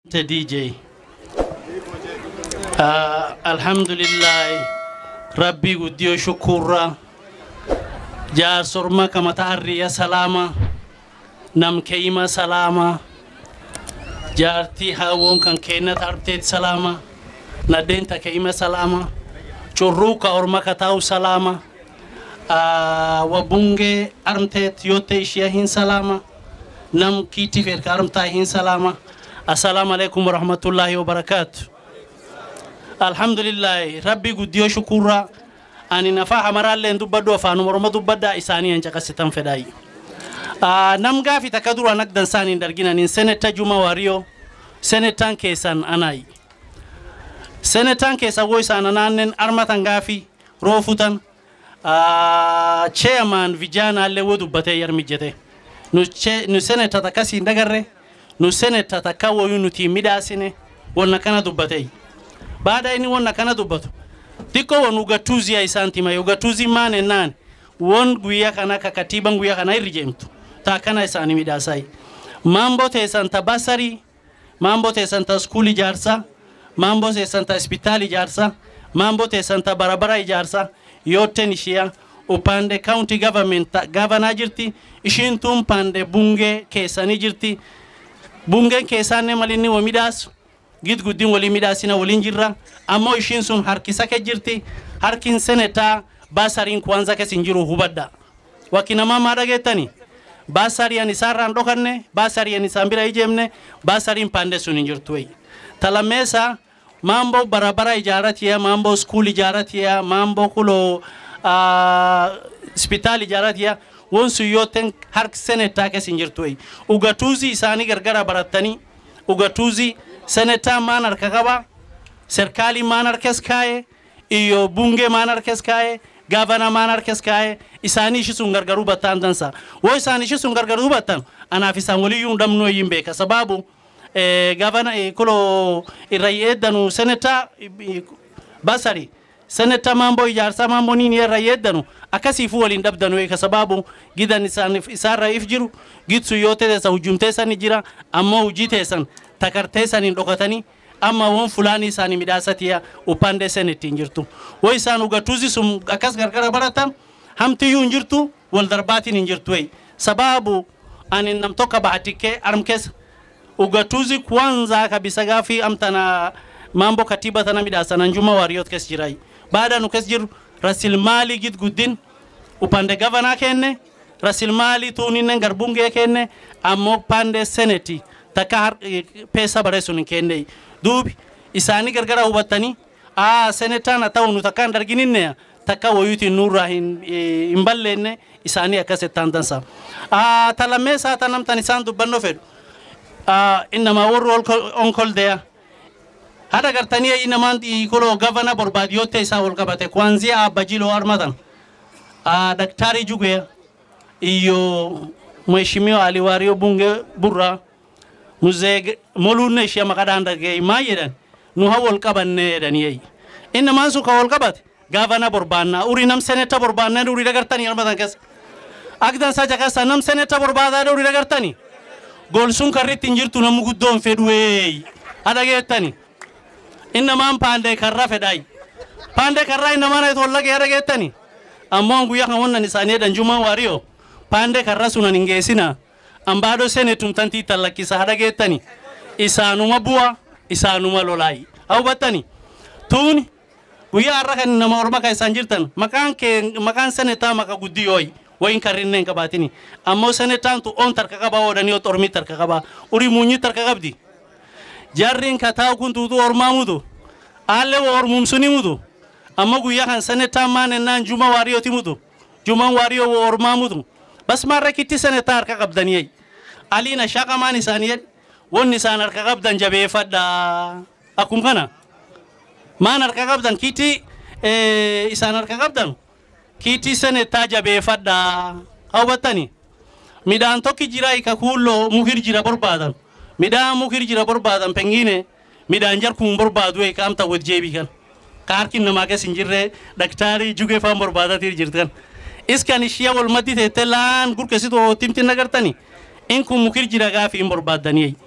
the DJ. Uh, alhamdulillah rabbi guddiyo shukurra jaarsorma kamata harriya salama nam keeyima salama jaartii hawon kan keenat arteet salama naddeenta keeyima salama curruuka orma kataa'u salama uh, wabunge armteet yotte ishiya hin salama nam kiitti feerka armtaa hin salama assalamu alaikum warahmatullahi wabarakatu alhamdulillahi rabbi guddiyo shukurra ani nafa hamaraalleen dubbaddu afaanuma oroma dubbadda isaanii an caqasitan fedhaayi nam gaafi takka dura nagdan saaniin darginanin seneta juma wariyo senetaan keessan anaayi senetaan keessa wo isaan anaannen armatan gaafi roofutan chairman vijaanaallee wo dubbatee yarmijjete nu che- nu seneta takkasiin dagarre nu seneta takka woyu nuti midhaasine wonna kana dubbatee baada inni wonna kana dubbatu dikko won ugatuuziya isaan tima ugatuuzi maan ennaan won guyyaa kana ka katiiban guyyaa kana irri jeemtu taa kana isaanii midhaasai mambo teessan ta basarii mambo teessan ta skuul ijaarsa mambo teessan ta hospitaal ijaarsa mambo teessan ta barabara ijaarsa yotten ishiya upande county government ta gavanaa jirti ishiin tun pande bungee keessanii jirti bungeen keessaanne malinni wo midhaasu gid guddin walii midhaasina waliin jirra ammoo ishiin sun harkisa ke jirti harkin senetaa baasariin kwanza kes hin jiru hubadda wakki namaa maa dhageettani baasariyan isaarraan dhokanne baasariyan isaan bira ijeemne baasariin pande sun hin jirtu wey talameesa mambo barabara ijaaratiya mambo skuul ijaaratiya mambo kulo hospitaal ijaaratiya won sun yooten hark senetaa kes hin jirtu wey ugatuuzi isaanii gargara barattanii ugatuuzi senetaa maan harka qaba serkaalii maan harkes kaa'e iyo bungee maan harkes kaa'e gaavana maan harkes kaa'e isaanii ishi sun gargaruu battaan dansa wo isaan ishi sun gargaruu battan anaaf isaan waliyyuu dhabnuu iyyin beeka sababu eh, gaavana eh, kulo irra yeeddanu senetaa basari seneta mambo ijaarsa mambo nini irra yeeddanu akkasiifu waliin dhabdanu eeka sababu gidan isaan isaarra if jiru gidsu yoo teessan hujjumteessani jira ammoo hujii teessan takarteessaniin dhokatanii amma won fulaanii isaanii midhaasatiya upande sen ittiin jirtu wo isaan ugatuuzi sun akkas gargara baratan hamtiyyuu hin jirtu wal darbaatiin hin jirtu wey sababu ani nam tokka bahatike armkes ugatuuzi kwanza kabisa gaafi amtana mambo katiba tana midhaasanan juma waariyot kes jirai baada nu kes jiru rasilmaali gid guddin upande gavanaa kenne rasilmaali tuuninen garbungee kenne ammoo pande seneti takka har- eh, peesa bare sun hin kennei duubi isaanii gargara hubattanii aa senetaan haa ta'u nu takka hin dargininne takka woyuutiin nurraa hin eh, hin balleenne isaanii akkas ettaan dansa Aa, ta lammeessaa ta namtan isaan dubbannoo fedhu Aa, innamaa warri ol- onkoldeya hada gartanii inamaan kulo gavana borbaadiyotte isaa wal qabate kuanzia abajilo armatan Ah, daktari juge iyo mheshimiwa aliwario bunge burra muzee molunne ishee maqadhaan dhagee maa jedhan nu ha wal qabanne jedhanii innamaan sun ka wal qabate gavana borbaannaa urii nam seneta borbaannaa urii dagartanii armatan keessa akdan sa jakasa nam seneta borbaadaa urii dagartanii gol sun karritti hin jirtu namu guddoon fedhuweey hadageettanii innamaan paandee karra fedhaay paandee karraa innamaan ayet wallagee hadageettanii ammoo guyyaa kan wannan isaanii jedhan jumaa waariyo paandee karra sunan hin geessina ambaadho senetum tantii tallakkisa hadageettanii isaanuma bu'a isaanuma lolaayi hawbattanii tuuni guyyaa har'a kan nama orma kan isaan jirtan maqaan kee maqaan senetaa maka guddiyooyi wayin karrinne hin qabaatini ammoo senetaan tu on tarka qabaa oodhanii ot ormii tarka qabaa urii muunyi tarka qabdi jarriin kataa kun tuutu ormaa mutu aalle wo ormumsuni mutu amma guyyaa kan senetaan maan ennaan juma waariyooti mutu juman waariyoo wo ormaa mutu bas maarra kitti senetaa harka qabdaniyey aliina shaqamaan isaanii jedhe wonni isaan harka qabdan jabeeffadha akkum kana maan harka qabdan kitti eh, isaan harka qabdan kitti senetaa jabeeffadha hawbattani midhaan tokki jira ika kuulloo mukir jira barbaadan midhaan mukir jira barbaadan pengine midhaan jarkuun barbaadu ika amta wad jeebi kan ka harkin namaa kes hin jirre daktaarii jugee faan barbaadatir jirtan iskan ishiya wal maddi teette laan gurkesitu timtin nagartani in kun mukir jira gaafi hin barbaaddaniyey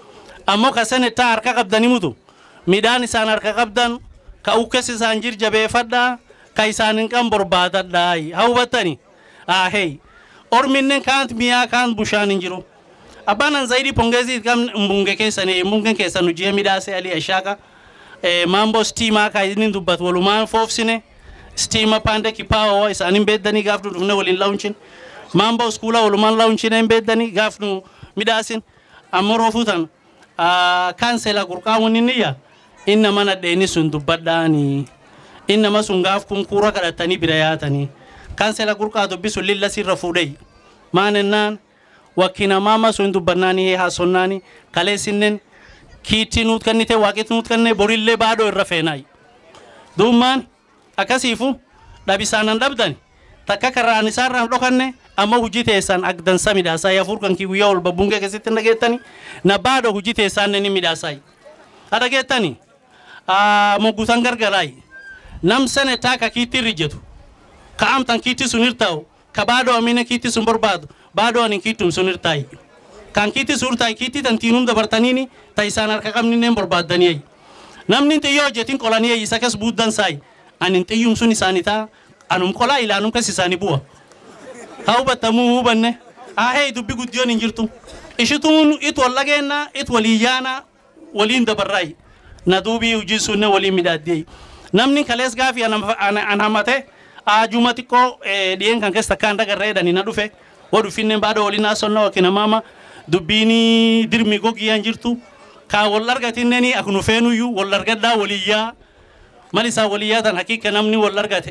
ammoo ka senetaa harka qabdanii mutu midhaan isaan harka qabdan ka ukkes isaan jir jabeeffadhaa ka isaan hin qan barbaadadhaa haa hubattani ahey orminnen kaant miyaa kaant bushaan hin jiru abbanan zaidi pongezi kam mbunge keessani mbunge keessan hojii midhaase ali ashaka eh, mambo stima ka inni dubbat walumaan foofsine stima pande kipao isaanin beeddanii gaaf nu dhufne waliin launchin mambo skuula walumaan launchin hin beeddanii gaaf nu midhaasin ammoo roofuutan kaansela qurqaamuun inni yaa inna mana dheeni sun dubbadhaanii innama sun gaaf kun kuura kadhatanii bira yaatanii kaansela qurqaa dubbisu lilla sirra fuudhee maan ennaan wakkina mama sun dubbannaanii haasonnaanii kaleessinnen kiitti nuut kennite waaqetti nuut kenne borillee baadoo irra feenaayi duummaan akkasiifu dhabisaanan dhabdani takka karraan isaarraan dhokanne amma hujii teessan agdansa midhaasaa yaafur kan kii guyyaa ol babbungee keessatti hin dhageettani na baadoo hujii teessaan ni midhaasaa ha dhageettani moggutan gargaraayi nam senetaa ka kiitti irrijjetu ka amtan kiitti sun irtaa'u ka baadoo amine kiitti sun barbaadu baadoo anin kiittum sun irtaayi kan kiitti sun irtaayi kiitti tan tiinum dabartaniini ta isaan harka qabninneen barbaaddaniyayi namni xiyyoo hojjetin qolaniyayi isa kes buuddan saayi anin xiyyum sun isaanitaa anum qolaa ilaanum kes isaani bu'a haa hubattamuu hubanne haa hee dubbi guddiyoon hin jirtu ishituun it wal dhageenna it walii yaana waliin dabarraayi na duubii hujii sunne waliin midhaaddiyayi namni kalees gaafi an hamate ajuma xiqqoo dhiyeen kan keessa takkaan dagarree jedhanii na dhufe wo dhufinnen baada waliin haasonna wakina mama dubbiini dirmi gogiyan jirtu ka wal argatinneni aknu feenuyyuu wal argadhaa waliyyaa mal isaa waliyyaa tan haqiqa namni wal argate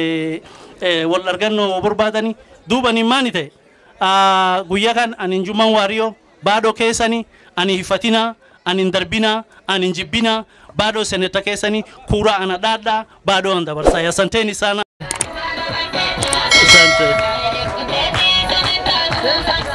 wal argannoo barbaadani duubani maani ta'e guyyaa kan anin juman waariyo baadoo keessani ani hifatina anin darbina anin jibbina baadoo seneta keessani kuura ana dhaadhaa baadoo an dabarsaa asanteni sana asante